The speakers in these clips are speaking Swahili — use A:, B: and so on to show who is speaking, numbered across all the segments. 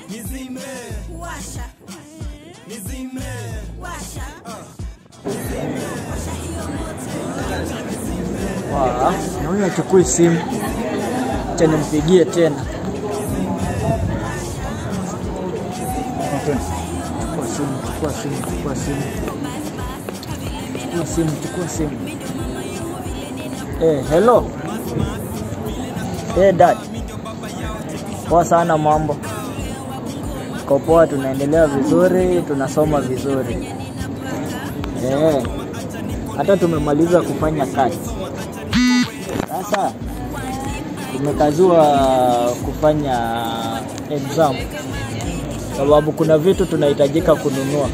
A: nizime
B: washa
A: nizime
B: washa washa hiyo moto
C: Wa, na huyu achukui simu, acha nimpigie tena. Chukua simu, chukua simu, chukua simu, chukua simu, chukua simu. Eh, hello. Eh, dad. Poa sana mambo. Kwa poa, tunaendelea vizuri, tunasoma vizuri. Eh, hata tumemaliza kufanya kazi. Sasa tumekazua kufanya exam sababu kuna vitu tunahitajika kununua.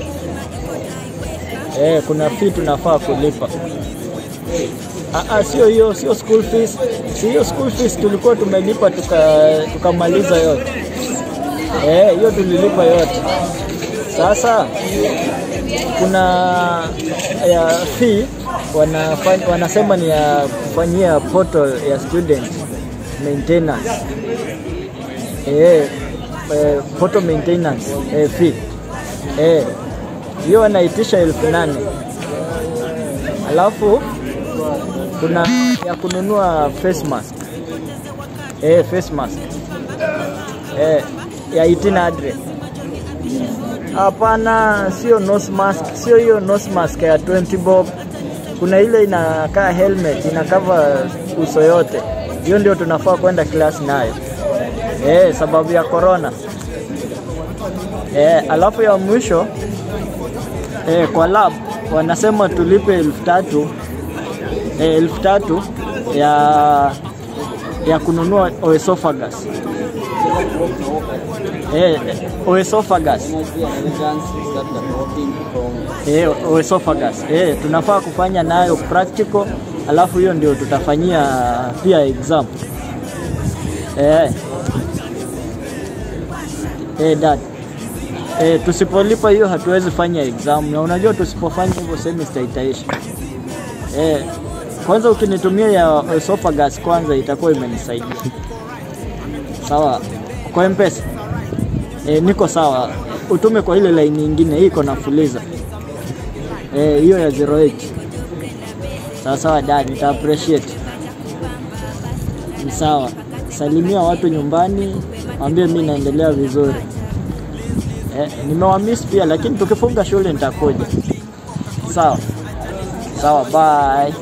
C: Eh, kuna fee tunafaa kulipa. Ah, ah, sio hiyo, sio school fees. Si hiyo school fees tulikuwa tumelipa tuka tukamaliza yote. Eh, hiyo tulilipa yote. Sasa kuna ya fee wanafanya, wanasema ni ya kufanyia portal ya student maintenance eh, eh, portal maintenance eh, fee eh, hiyo wanaitisha elfu nane alafu kuna ya kununua face mask eh, face mask eh, ya 1800 Hapana, sio nose mask, sio hiyo nose mask ya 20 bob. Kuna ile inakaa helmet ina cover uso yote, hiyo ndio tunafaa kwenda class nayo eh, sababu ya corona eh. Alafu ya mwisho eh, kwa lab wanasema tulipe elfu tatu eh, elfu tatu ya ya kununua oesophagus eh, oesophagus eh, oesophagus eh, tunafaa kufanya nayo practical, alafu hiyo ndio tutafanyia pia exam eh. Eh, dad eh, tusipolipa hiyo hatuwezi fanya exam, na unajua tusipofanya hivyo semester itaisha eh. Kwanza ukinitumia ya esophagus kwanza itakuwa imenisaidia sawa kwa mpesa e, niko sawa utume kwa ile line nyingine hii iko na fuliza Eh, hiyo ya 08 sawa sawa dad nita appreciate ni sawa salimia watu nyumbani waambie mi naendelea vizuri eh, nimewamiss pia lakini tukifunga shule nitakuja sawa sawa bye